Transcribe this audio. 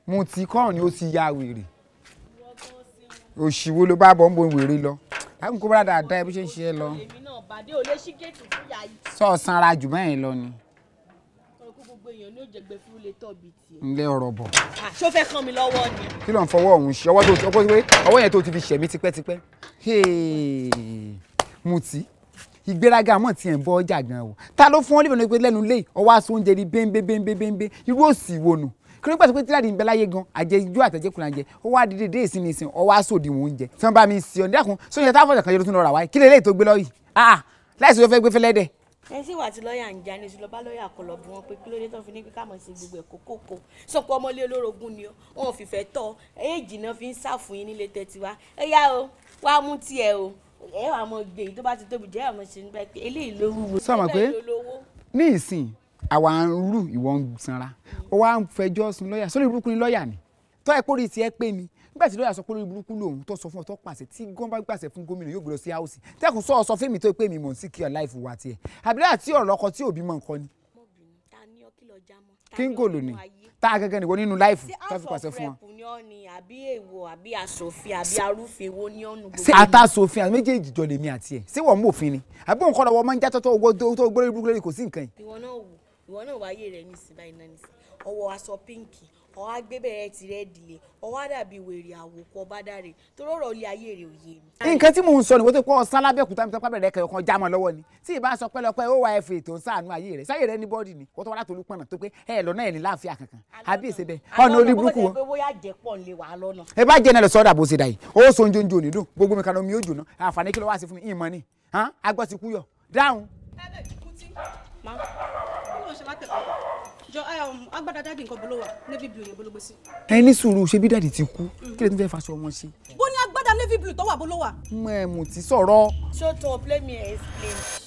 mo ti kọ́rùn ni ó ti ya wèrè òṣìwò ló bá bọ̀ ń bo wèrè lọ lákùn kó bá dáadáa bí ṣe ń ṣe é lọ èmi náà bàdé ò lè ṣí géètì fún ìyá yìí sọ sanra jù bẹ́ẹ̀ lọ ni ọkọ gbogbo èèyàn ní òjẹgbẹ fún lè tọ bíi tiẹ̀. ńlẹ ọ̀rọ̀ bọ̀ Ah, ṣó fẹ́ kàn mí lọ́wọ́ ni. kí ló ń fọwọ́ ọ̀hún ṣe ọwọ́ tó ti ọwọ́ pé ọwọ́ yẹn tó ti fi ṣẹ̀mí tipẹ́tipẹ́ Hey, Mutí ìgbéraga mọ̀ tiẹ̀ ń bọ́ ọjà gan o ta ló fún ọ lébẹ̀ẹ́ pé lẹ́nu lé ọwọ́ aṣọ oúnjẹ ní bẹ́ńbẹ́ bẹ́ńbẹ́ bẹ́ńbẹ́ irú òsì wo nù kí ló pàṣẹ pé tíláàdì ń bẹ láyé gan àjẹ ijó àtẹ̀jẹ́kùnrin àjẹ ó wá dídé dé ìsinmi ìsìn ọwọ́ aṣọ òdiwọ̀n oúnjẹ tí wọ́n bá mi sí ọ nídàkùn sóyún táwọn ọ̀sẹ̀ kan yẹn ló tún lọ rà wáyé kí lélẹ́yìí tó gbé lọ́yìí ah láìsí ló fẹ́ gbé fẹ́lẹ́dẹ̀ ẹ sì wà tí lọ́ọ̀yà ń já ní oṣù lọ́ba lọ́ọ̀yà kọ lọ bí wọ́n pé kí ló dé tó fi ní pé ká mọ̀ sí gbogbo ẹ̀kọ́ kókó sọpọ̀ ọmọlé olórogún ni ó wọn ò fìfẹ́ tọ́ èèjì náà fi ń sàfún yín nílé tẹ́tí wa ẹ yá o wá mú tiẹ̀ o ẹ wà mọ gbé yìí tó bá ti tóbi jẹ́ àmọ́ ṣe ń bá pé eléyìí ló wúwo Sọ ma pé- eléyìí ló lówó. ní ìsìn àwa ń rú ìwọ ń sanra ó wá ń fẹjọ́ sun lọ́ọ̀yà sórí burúkú ni lọ́ọ̀yà ni tọ́ ẹ kórìí tiẹ̀ pé ni nígbà tí lọ́ọ̀yà sọ pé lórí burúkú lòun tó sọ fún ọ tó pàṣẹ tí gán bá gbàṣẹ fún gómìnà yóò gbé lọ sí áùsì tẹ́kùn sọ ọ sọ fún mi tó pé mi mò ń sí kí ọ láìfù wá tiẹ̀ àbílẹ̀ àti ọ̀rọ̀ ọkọ tí òbí mọ̀ nǹkan ni ọmọbìnrin ta ní ọ kí lọ já mọ́ ta ní kíngò ọ ló nínú ní ayé? tá a gẹ́gẹ́ nìwọ nínú láìfù ṣé tó house fi pàṣẹ of fún ọ. rep ni ọ ni àbí èèwọ̀ àbí asòfin àbí arúfin wo ni ọ nu ṣé àtàsòfin àti méjèèjì jọ lèmi àti ẹ̀ ṣé wọ́n mú òfin ni àbí òun kọ́ lọ́wọ́ máa ń já tọ́tọ́ owó tó gbórí burúkú lórí kò sí nǹkan yìí. ìwọ náà wò ìwọ náà wáyé rẹ nísìnyí báyìí náà nísìnyí ọwọ́ aṣọ pínkì ọwọ́ agbébẹ̀rẹ̀ tirẹ̀ dìlé ọwọ́ àdàbí wèrè àwòkọ́ bádàrè torí ọ̀rọ̀ ilé ayé rẹ̀ ò yé mi. nǹkan tí mò ń sọ ni wọ́n tó kọ́ ọ̀sán lábẹ́òkúta mi tó pábẹ̀rẹ̀ kẹyọ̀ kan já mọ́ lọ́wọ́ ni tí ì bá sọ pẹ́lọpẹ́ ó wà ẹ̀fẹ̀ tó ń sàánú ayé rẹ̀ sáyé rẹ̀ ní bọ́ọ̀dì ni wọ́n tó wá láti olúpọ̀nà tó pé ẹ̀ lọ́nà ẹ̀ ní láàfin kankan àbí èsè bẹ́ẹ̀ ọ̀nà orí burúkú wọn. pé bóyá jẹ́pọ̀ ń lè wà á lọ́nà. ẹ bá jẹ́ náà lọ sọ́dà bó ṣe dà yìí ó so oúnjẹ oúnjẹ òní dùn gbogbo mi kan omi yóò jóná àǹfààní kí ló wá sí fún mi ìmọ̀ ni hàn agbọ́ ti kú yọ dáhùn. má kí ló ń ṣe látẹ̀kọ́ jọ agbada dáàdì nǹkan bolo wà navy blue yẹn bolo gbé sí. ẹ ní sùúrù ṣe bí dàdí ti kú kí lè tún fẹ́ faṣọ wọn ṣe. bó ní agbada navy blue tó wà bolo wà. mọ ẹ mú ti sọ̀rọ̀ ṣó tó play me explain